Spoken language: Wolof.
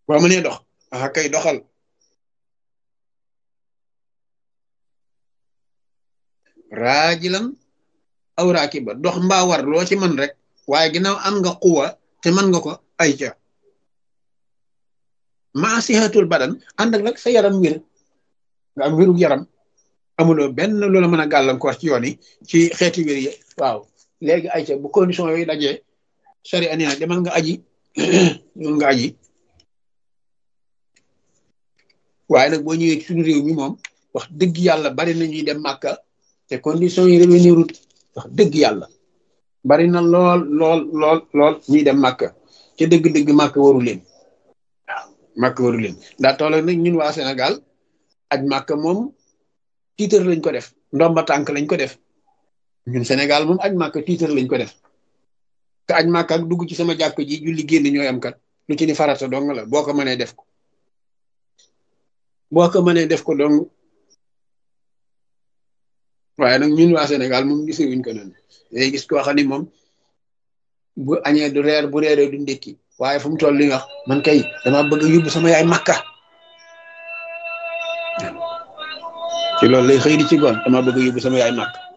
boo mënee dox ah kay doxal raajilan aw raakiba dox mbaa war loo ci mën rek waaye ginnaaw am nga xuwa te mën nga ko ay ca maa sihatul badan ànd ak nag sa yaram wér nga am wérug yaram amuloo benn loola mën a gàllankoor ci yoon yi ci xeeti wér yi waaw léegi ay ca bu condition yooyu dajee sari ani na demal nga aji demal nga aji waaye nag boo ñëwee ci suñu réew mi moom wax dëgg yàlla bari na ñuy dem màkka te condition yi revenir wax dëgg yàlla bari na lool lool lool lool ñuy dem màkka ca dëgg-dëgg màkka waru leen waaw màkka waru leen ndaa toolo nag ñun waa Sénégal aj màkka moom tiitar lañ ko def ndomba tànk lañ ko def ñun Sénégal moom aj màkka tiitar lañ ko def te aj màkka ak dugg ci sama jàkk ji julli génn ñooy am kat lu ci ni farata dong la boo ko mënee def ko boo ko mënee def ko dong waaye nag ñun waa Sénégal moom gisee wuñ ko noonu day gis koo xam ni moom bu añee du reer bu reeree du ndékki waaye fu mu toll li wax man kay dama bëgg a yóbbu sama yaay makka ci loolu lay xëy di ci goon dama bëgg a yóbbu sama yaay makka